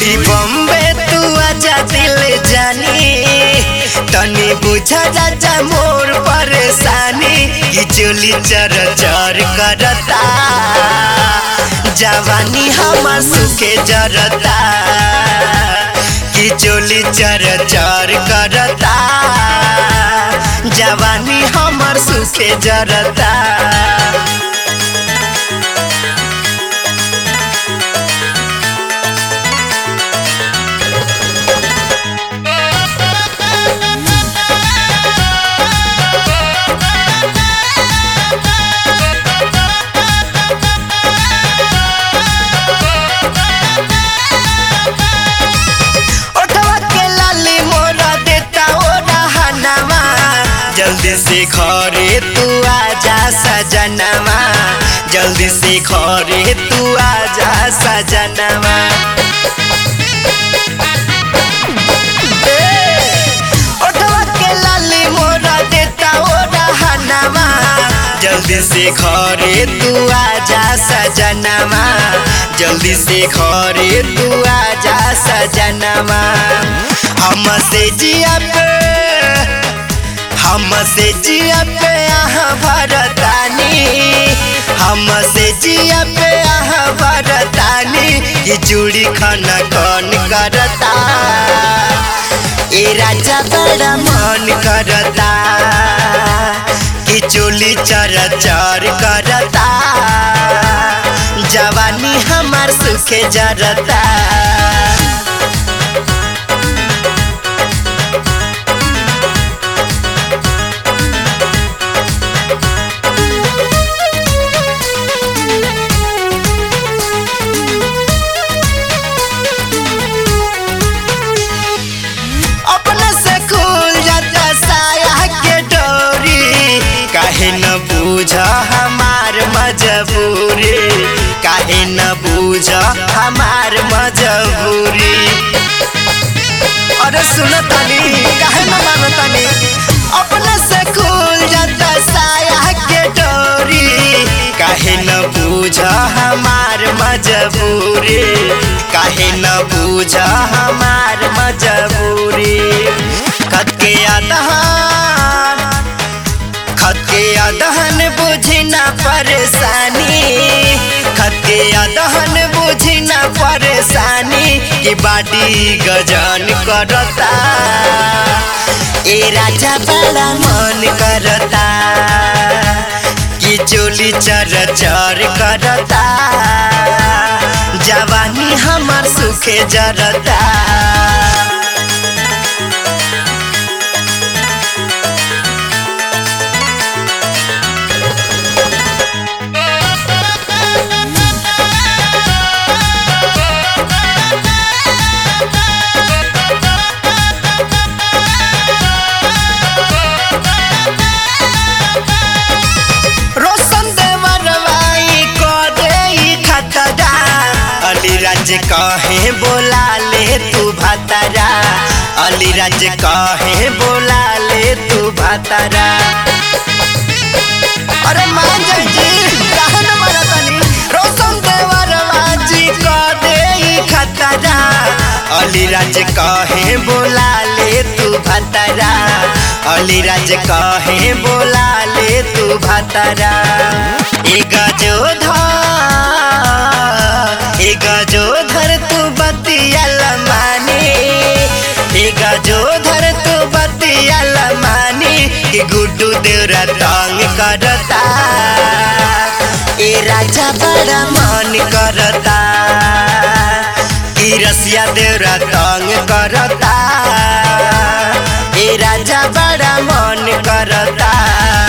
छोड़ी बम्बे तू आजा दिल जानी तनी बुझा राजा मोर परेशानी कि चोली चर चर करता जवानी हमर सुखे जरता कि चोली चर चर करता जवानी हमर सुखे जरता ओठवा के लाली मोरा देता ओ रहनवा जल्दी से घरे तू आजा सजनवा जल्दी से घरे तू आजा सजनवा ओठवा के लाली मोरा देता ओ रहनवा जल्दी से घरे तू आजा सजनवा जल्दी से घरे तू आजा सजनवा हमसे जिया पे हमसे जिया पे यहाँ भरतानी हमसे जिया पे यहाँ भरतानी ये चूड़ी खाना कौन करता ए राजा बड़ा मन करता कि चोली चर चर करता जवानी हमार सुखे जरता अपने से खुल जाता साया के डोरी काहे न बूझ हमार मजबूरी काहे न बूझ हमार मजबूरी अरे सुन तनी काहे न मान तनी अपने से खुल जाता साया के डोरी काहे न बूझ हमार मजबूरी काहे न बूझ हमार मजबूरी खत के अदहन खत के अदहन बुझी ना परेशानी खत के अदहन बुझी ना परेशानी कि बाटी गजन करता ए राजा बड़ा मन करता कि चोली चर चर करता जवानी हमर सुखे जरता रोशन देवरवाई को दे खतरा अलीराज कहे बोला ले तू भतरा अलीराज कहे बोला ले तू भतरा अरे मान जाई जी काहे न मरतनी रोशन देवरवा जी को दे खतरा अलीराज कहे बोला ले तू भतरा अलीराज कहे बोला ले तू भतरा एक जो धर एक जो धर तू बतिया मानी एक जो धर तू बतिया मानी कि गुड्डू देवरा तंग करता ए राजा बड़ा मन करता कि रसिया देवरा तंग करता ए राजा बड़ा मन करता